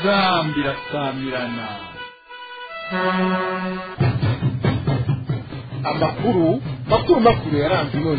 inzambi irasamirana amakuru makuru makuru yaranze none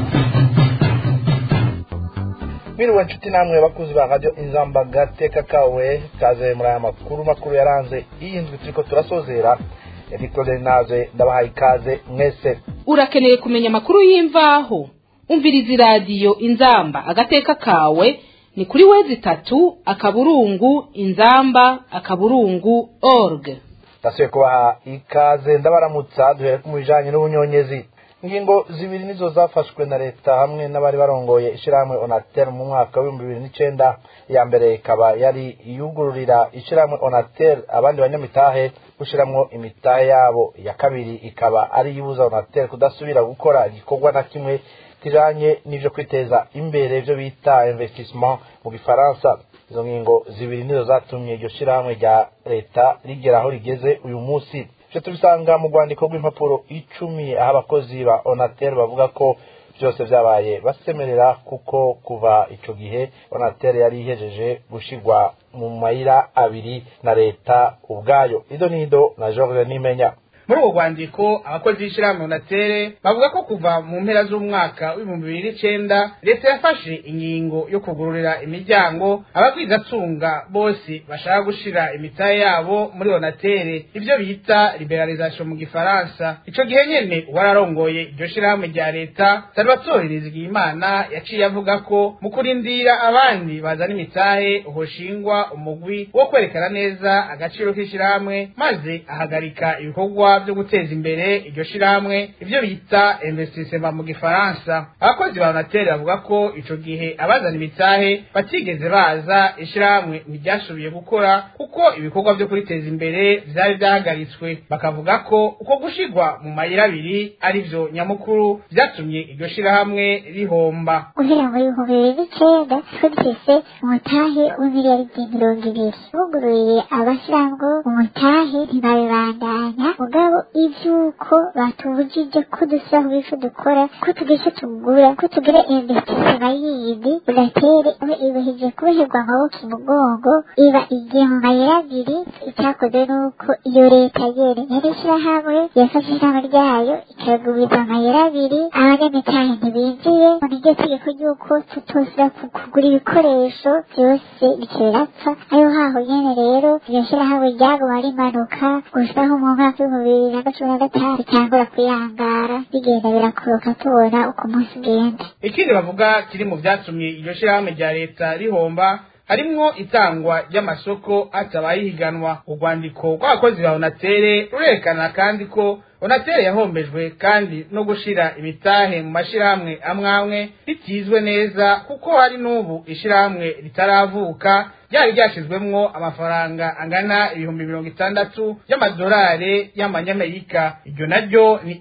Mwiriwe nshuti namwe bakuzi ba radio inzamba gateka kawe kaze muri aya makuru makuru yaranze iyi ndwi turiko turasozera Nicole naze ndabahaye ikaze mwese urakeneye kumenya amakuru y'imvaho umviriza iradiyo inzamba agateka kawe ni kuri wezi itatu akaburungu inzamba akaburungu org ndasubiye kubaha ikaze ndabaramutsa duhere ku bijanye n'ubunyonyezi ingingo zibiri nizo zafashwe na leta hamwe n'abari barongoye ishirahamwe onatel mu mwaka w'ibihumbi bibiri n'icenda iya mbere ikaba yari yugururira ishirahamwe onatel abandi banyamitahe gushiramwo imitahe yabo iya kabiri ikaba ari yibuza onatel kudasubira gukora igikorwa na kimwe kijanye n'ivyo kwiteza imbere ivyo bita investissement mu gifaransa izo ngingo zibiri nizo zatumye iryo shirahamwe rya leta rigera aho rigeze uyu munsi ivyo tubisanga mu rwandiko rw'impapuro icumi aho abakozi ba onatel bavuga ko byose vyabaye basemerera kuko kuva ico gihe onatel yari ihejeje gushirwa mu mayira abiri na leta ubwayo ido nido na george nimenya muri uwo rwandiko abakozi b'ishyirahamwe onatere bavuga ko kuva mu mpera z'umwaka w'ibihumbi bibiri n'icenda leta yafashe ingingo yo kugururira imiryango abagwizatunga bose bashaka gushira imitahe yabo muri onatere ibyo bita liberalisation mu gifaransa ico gihe nyene uwararongoye iryo shirahamwe rya leta salvatore rizigiyimana yaciye avuga ko mu kurindira abandi bazana imitahe hoshingwa umugwi wo kwerekana neza agaciro k'ishirahamwe maze ahagarika ibikorwa byo guteza imbere iryo shirahamwe ivyo bita investissement mu gifaransa abakozi ba onatere bavuga ko ico gihe abazana imitahe batigeze baza ishirahamwe ntiryasubiye gukora kuko ibikorwa vyo kuriteza imbere vyari vyahagaritswe bakavuga ko uko gushirwa mu mayira abiri arivyo nyamukuru vyatumye iryo shirahamwe rihomba guhera mu bihumbi bibiri n'icenda twumvise umutahe w'imiliyaridi mirongo ibiri bugururiye abashiramwo umutahe ntibabibandanya mugabo ivyuko batubujije ko dusubira ku bico dukora ko tugice tugura ko tugira investisema yindi unatere aho ibahije kuboherwa amaboko imugongo iba igiye mu mayira abiri icyakoze nuko iyo leta yene yari ishirahamwe yafashe ishirahamwe ryayo ikagubiza amayira abiri abanyamitahe ntibinjiye mu niryo tegeko ry'uko tutosira kugura ibikoresho byose bikerapfa ariho haho nyene rero iryo shirahamwe ryaguma rimanuka gusaho mu mwaka w'ibihumbi bibiri na cumi na gatanu bitangura kuyangara bigenda birakoroka tubona uko umunsi ugenda ikindi bavuga kiri mu vyatumye iryo shirahamwe rya leta rihomba harimwo itangwa ry'amasoko hatabaye ihiganwa urwandiko rw'abakozi ba onatere rurerekana kandi ko onatere yahombejwe kandi no gushira imitahe mu mashirahamwe amwamwe ritizwe neza kuko hari n'ubu ishirahamwe ritaravuka ryari ryashizwemwo amafaranga angana ibihumbi mirongo itandatu y'amadolari y'amanyamerika iryo naryo ni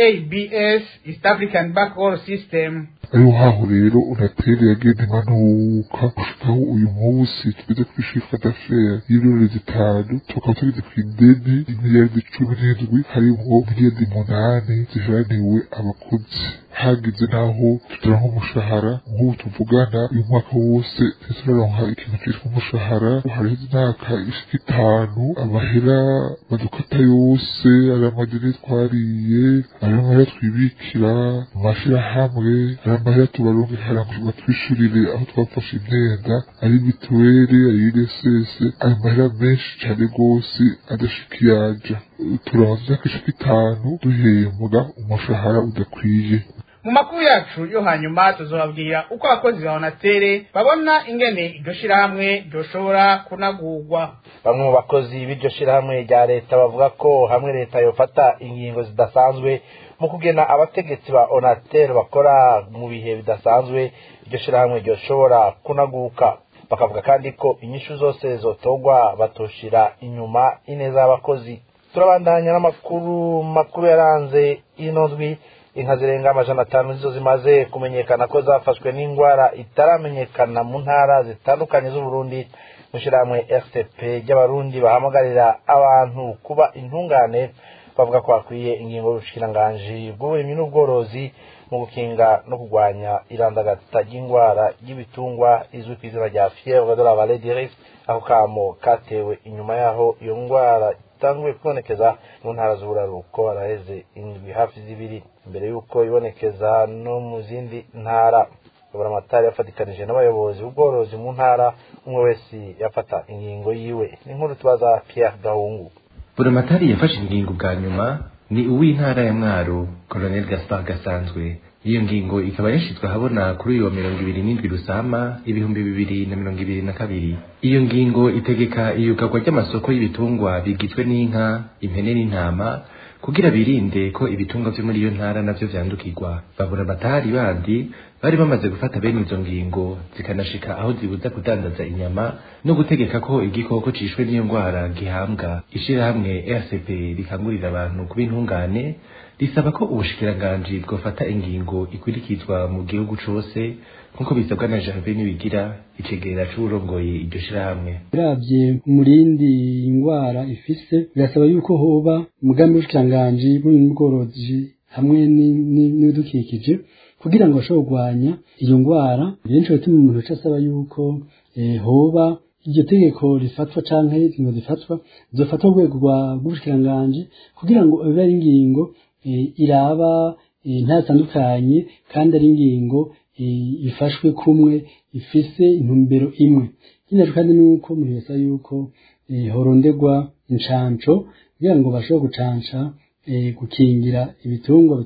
eabs east african backroll system ariho haho rero unatere yagenda imanuka gushikaho uyu munsi tugeze kuri shifra d'affaires y'ibirori zitanu tukaba tugeze ku ideni imiliyaridi cumi n'indwi harimwo miliyaridi munani ziharaniwe abakozi hagize naho tutaronka umushahara nk'ubu tuvugana uyu mwaka wose ntituraronka ikintu citwa umushahara hariho imyaka ishika itanu amahera badukata yose ari amadeni twariye ari amahera twibikira mu mashirahamwe ari amahera tubaronke hara ngo batwishurire aho twafashe imyenda ari mituweli ari INSS ayo mahera menshi cane gose adashika iyaja turabaza imyaka ishika itanu duhembwa umushahara udakwiye mu makuru yacu yo hanyuma tuzobabwira uko abakozi ba onatere babona ingene iryo shirahamwe ryoshobora kunagurwa bamwe mu bakozi b'iryo shirahamwe rya leta bavuga ko hamwe leta yofata ingingo zidasanzwe mu kugena abategetsi ba onatel bakora mu bihe bidasanzwe iryo shirahamwe ryoshobora kunaguka bakavuga kandi ko inyishu zose zotogwa batoshira inyuma ineza y'abakozi turabandanya n'amakuru makuru yaranze ino ndwi inka zirenga amajana atanu nizo zimaze kumenyekana ko zafashwe n'indwara itaramenyekana mu ntara zitandukanye z'uburundi mu ishyirahamwe rtp ry'abarundi bahamagarira abantu kuba intungane bavuga ko hakwiye ingingo y'ubushikiranganji bw'uburimyi n'ubworozi mu gukinga no kurwanya irandagata ry'indwara y'ibitungwa izwi ku izina rya fièvre de la vallée du Rift aho kamo katewe inyuma yaho iyo ndwara itanguye kubonekeza mu ntara z'uburaruko haraheze indwi hafi zibiri mbere y'uko ibonekeza no mu zindi ntara aburamatari yafatikanije n'abayobozi b'ubworozi mu ntara umwe wese yafata ingingo yiwe n'inkuru tubaza Pierre Gahungu buramatari yafashe ingingo bwa nyuma ni uw'intara ya mwaro colonel gaspar gasanzwe iyo ngingo ikaba yashizwe ahabona kuri uyu wa mirongo ibiri n'indwi rusama ibihumbi bibiri na mirongo ibiri na kabiri iyo ngingo itegeka iyugarwa ry'amasoko y'ibitungwa bigizwe n'inka impene n'intama kugira birinde ko ibitungwa vyo muri iyo ntara navyo vyandukirwa babura amatari bandi bari bamaze gufata bene izo ngingo zikanashika aho zibuza kudandaza inyama no gutegeka ko igikoko cishwe n'iyo ngwara gihambwa ishirahamwe rcp rikangurira abantu kuba intungane risaba ko ubushikiranganji bwofata ingingo ikurikizwa mu gihugu cose nk'uko bisabwa na janvier nibigira icegera c'uwurongoye iryo shirahamwe uravye umurindi ingwara ifise birasaba yuko hoba umugambi w'ubushikiranganji bw'ubworozi hamwe n'ibidukikije kugira ngo bashobore kurwanya iyo ngwara benshi batuma umuntu aca asaba yuko hoba iryo tegeko rifatwa canke ingingo zifatwa zofatwa ku rwego rw'ubushikiranganji kugira ngo bibe ari ingingo iraba ntatandukanye kandi ari ingingo ifashwe kumwe ifise intumbero imwe ikindi kandi ni uko umuntu yasaba yuko horonderwa incanco kugira ngo bashobore gucanca gukingira ibitungwa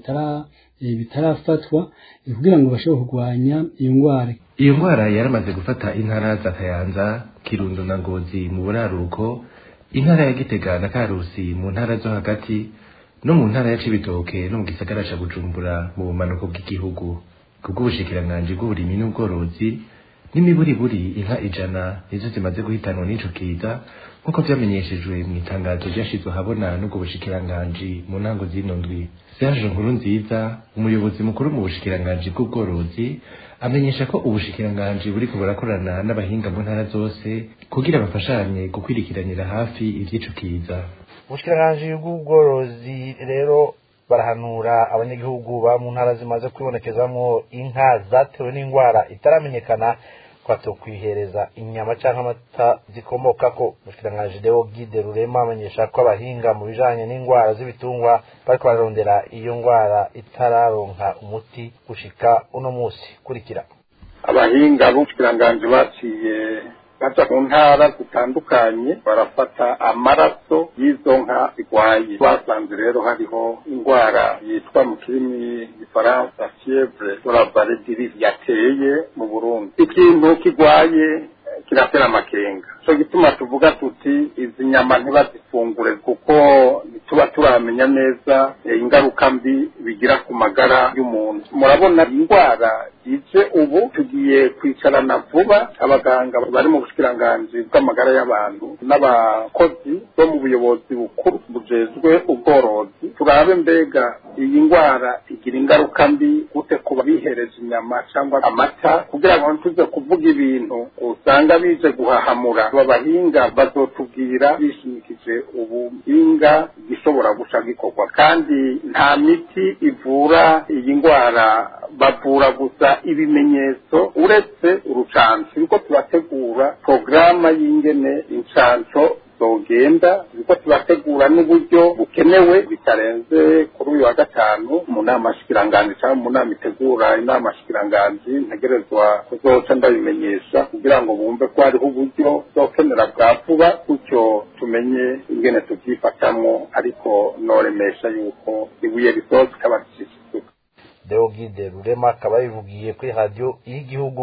bitarafatwa kugira ngo bashobore kurwanya iyo ndwara iyo ndwara yaramaze gufata intara za kayanza kirundo na ngozi mu buraruko intara ya gitega na karusi mu ntara zo hagati no mu ntara ya cibitoke no mu gisagara ca bujumbura mu bumanuko bw'igihugu kubw'ubushikiranganji bw'uburimyi n'ubworozi n'imiburiburi inka ijana nizo zimaze guhitanwa n'ico kiza nk'uko vyamenyeshejwe mu itangazo ryashizwe ahabona n'ubwo bushikiranganji mu ntango zino ndwi serge nkuru nziza umuyobozi mukuru mu bushikiranganji bw'ubworozi amenyesha ko ubushikiranganji buriko burakorana n'abahinga mu ntara zose kugira bafashanye gukwirikiranira hafi ivy'ico kiza ubushikiranganji bw'ubworozi rero barahanura abanyagihugu ba mu ntara zimaze kwibonekezamwo inka zatewe n'indwara itaramenyekana kwato kwihereza inyama canke amata zikomokako umushikiranganji deo gide rurema amenyesha ko abahinga mu bijanye n'indwara z'ibitungwa bariko bararondera iyo ndwara itararonka umuti gushika uno musi kurikira abahinga b'ubushikiranganji baciye baja mu ntara zitandukanye barafata amaraso y'izo nka zirwaye basanze rero hariho indwara yitwa mu kirimi gifaransa fievre de la vallée du Rift yateye mu Burundi ikintu kigwaye kiratera amakenga cyo gituma tuvuga tuti izi nyama ntibazifungure kuko ntituba turamenya neza ingaruka mbi bigira ku magara y'umuntu murabona indwara ije ubu tugiye kwicarana vuba abaganga bari mu bushikiranganji bw'amagara y'abantu n'abakozi bo mu buyobozi bukuru bujejwe ubworozi turabe mbega iyi ndwara igira ingaruka mbi gute ku bihereje inyama cyangwa amata kugira ngo ntituze kuvuga ibintu usanga bije guhahamura aba bahinga bazotubwira bishimikije ubuhinga gishobora guca gikorwa kandi nta miti ivura iyi ndwara bavura gusa ibimenyetso uretse urucanco turiko turategura porogaramu y'ingene incanco zogenda turiko turategura n'uburyo bukenewe bitarenze kuri uyu wa gatanu mu nama shikiranganji cyangwa mu nama itegura inama shikiranganji ntegerezwa kuzoca ndabimenyesha kugira ngo bumve ko hariho uburyo zokenera bwa vuba gutyo tumenye ingene tuvyifatamwo ariko noremesha yuko ibuye risoza ikaba rishishisuka deogide rurema akaba yabivugiye kuri radiyo y'igihugu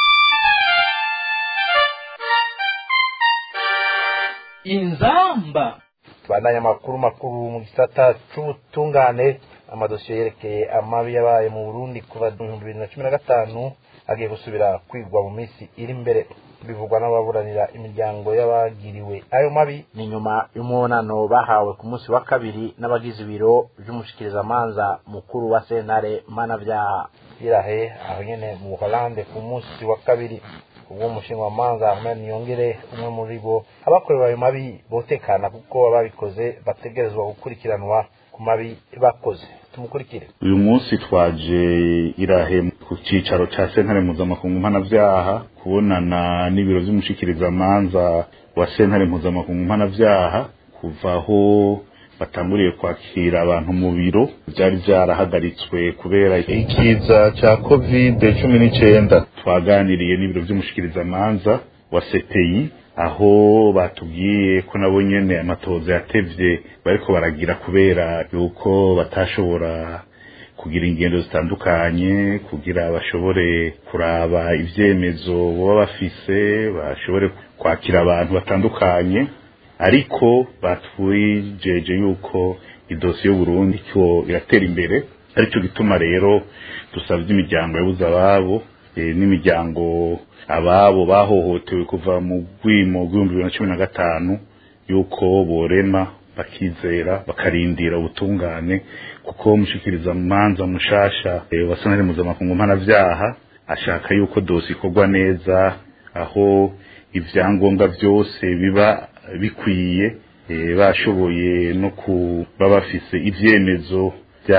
inzamba tubandanye amakuru makuru mu gisata c'ubutungane amadosiye yerekeye amabi yabaye mu burundi kuva mu bihumbi bibiri na cumi na gatanu agiye gusubira kwigwa mu minsi iri imbere bivugwa n'ababuranira imiryango y'abagiriwe ayo mabi ni nyuma y'umubonano bahawe ku munsi wa kabiri n'abagize ibiro vy'umushikirizamanza mukuru wa sentare mpanavyaha irahe aho nyene mu buholande ku munsi wa kabiri ubwo umushingamanza Ahmed Niyongere umwe muri bo abakorewe ayo mabi botekana kuko ababikoze bategerezwa gukurikiranwa ku mabi bakoze tumukurikire uyu munsi twaje irahe ku cyicaro cya sentare mpuzamakungu mpanabyaha kubonana n'ibiro by'umushikirizamanza wa sentare mpuzamakungu mpanabyaha kuva aho batanguriye kwakira abantu mu biro byari byarahagaritswe kubera ikiza cya kovide cumi n'icyenda twaganiriye n'ibiro by'umushikirizamanza wa sepeyi aho batubwiye ko nabo nyene amatoza yatevye bariko baragira kubera yuko batashobora kugira ingendo zitandukanye kugira bashobore kuraba ivyemezo baba bafise bashobore kwakira abantu batandukanye ariko batwijeje yuko idosiye y'uburundi ko iratera imbere arico gituma rero dusabye imiryango yabuze ababo n'imiryango ababo bahohotewe kuva mu rwimo rw'ibihumbi bibiri na cumi na gatanu yuko borema bakizera bakarindira ubutungane kuko mushikiriza manza mushasha wa sentare mpuzamakungu mpanavyaha ashaka yuko dosi ikorwa neza aho ivyangombwa byose biba bikwiye bashoboye no kuba bafise ivyemezo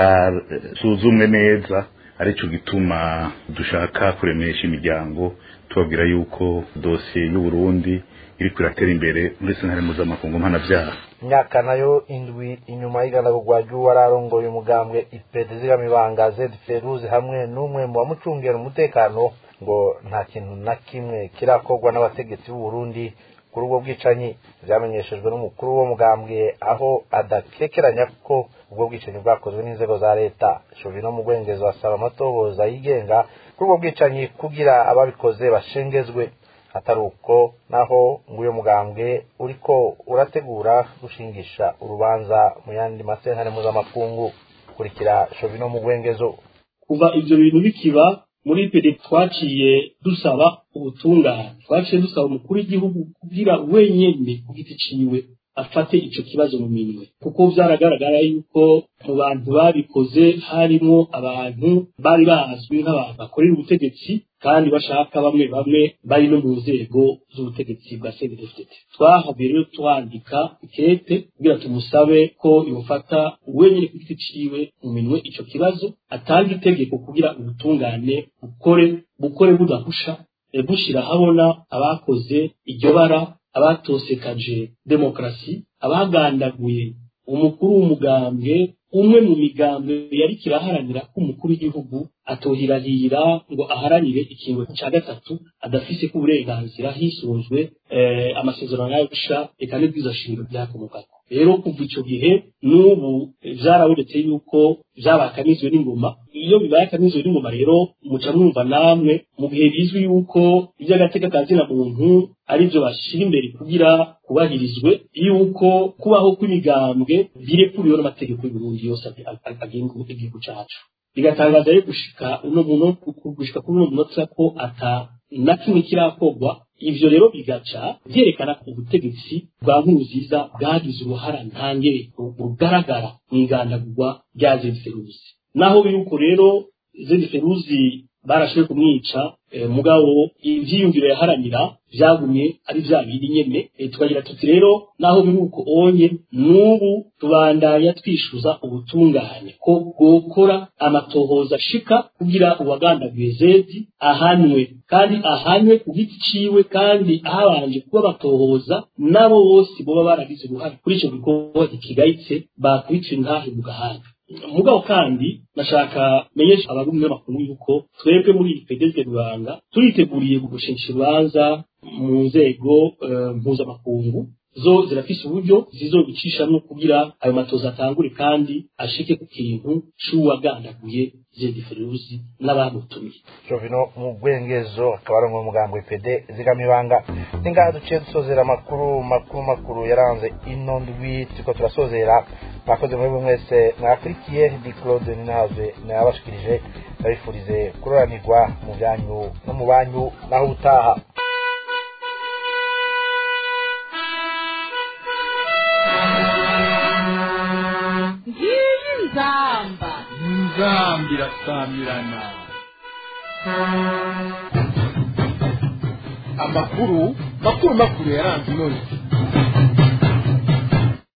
byasuzumwe neza arico gituma dushaka kuremesha imiryango tubabwira yuko dosiye y'uburundi iriko iratera imbere muri sentare mpuzamakungu mpanavyaha imyaka nayo indwi inyuma y'iganagurwa ry'uwararongoye umugambwe ipede zigamibanga zed feruzi hamwe n'umwe mu bamucungera umutekano ngo nta kintu na kimwe kirakorwa n'abategetsi b'uburundi kuri ubwo bwicanyi byamenyeshejwe n'umukuru w'uwo mugambwe aho adakekeranya ko ubwo bwicanyi bwakozwe n'inzego za leta shovino mu rwengezo asaba amatohoza yigenga kuri ubwo bwicanyi kugira ababikoze bashengezwe atari uko naho ngo uyu mugambwe uriko urategura gushingisha urubanza mu yandi masentare mpuzamakungu kurikira shovino mu rwengezo kuva ibyo bintu bikiba muri pede twaciye dusaba ubutungane twaciye dusaba umukuru w'igihugu kugira wenyine ku giti ciwe afate ico kibazo mu minwe kuko vyaragaragara yuko mu bantu babikoze harimo abantu bari bazwi nk'abantu bakorera ubutegetsi kandi bashaka bamwe bamwe bari no mu nzego z'ubutegetsi bwa CNDD-FDD twahavuye rero twandika ikete kugira tumusabe ko yofata wenyine ku giti ciwe mu minwe ico kibazo atanga itegeko kugira ubutungane bukore bukore budahusha bushira habona abakoze iryo bara abatosekaje demokarasi abagandaguye umukuru w'umugambwe umwe mu migambwe yari kiraharanira ko umukuru w'igihugu atohirahira ngo aharanire ikintu cya gatatu adafise ko uburenganzira hisunzwe amasezerano y'abisha reka n'ibwiza shingiro byakomokako rero kuva icyo gihe n'ubu byarabonetse yuko byabakanizwe n'ingoma iyo bibaye akanizwe n'ingoma rero muca mwumva namwe mu gihe bizwi yuko iby'agateka ka zina muntu ari byo bashyira imbere kugira kubahirizwe yuko kubaho kw'imigambwe birekuriwe n'amategeko y'uburundi yose agenga igihugu cyacu bigatangaza rero gushika uno muntu gushika kuri uno munota ko ata na kimwe kirakorwa ivyo rero bigaca vyerekana ko ubutegetsi bwa nkurunziza bwagize uruhara ntangere rugaragara mu ingandagurwa rya zediferuzi naho yuko rero zediferuzi barashoboye kumwica mugabo ivyiyumviro yaharanira vyagumye ari vya bindi nyene tukagira tuti rero naho biri uko onye n'ubu tubandanya twishuza ubutungane ko bwokora amatohoza ashika kugira uwagandaguye zedi ahanwe kandi ahanwe ku giti ciwe kandi ahabanje kuba batohoza nabo bose boba baragize uruhare kuri ico gikorwa kigayitse bakubitira intahe mu gahanga mugabo kandi nashaka menyesha abarundi n'amakuru yuko twebwe muri iyi pedezde rubanga turiteguriye gushingisha urubanza mu nzego mpuzamakungu zo zirafise uburyo zizobicishamwo kugira ayo matoza atangure kandi ashike ku kintu c'uwagandaguye zediferuzi n'abamutumiye jovino mu rwengezo akaba ari umugambo ipede zigamibanga ni ngaha duciye dusozera amakuru makuru makuru yaranze ino ndwi turiko turasozera mwakoze muri buri mwese mwakurikiye di claude ninahazwe nayabashikirije ndabifurize kuroranirwa mu byanyu no mu banyu naho utaha nzamba nzamba irasamirana amakuru makuru makuru yaranze inoze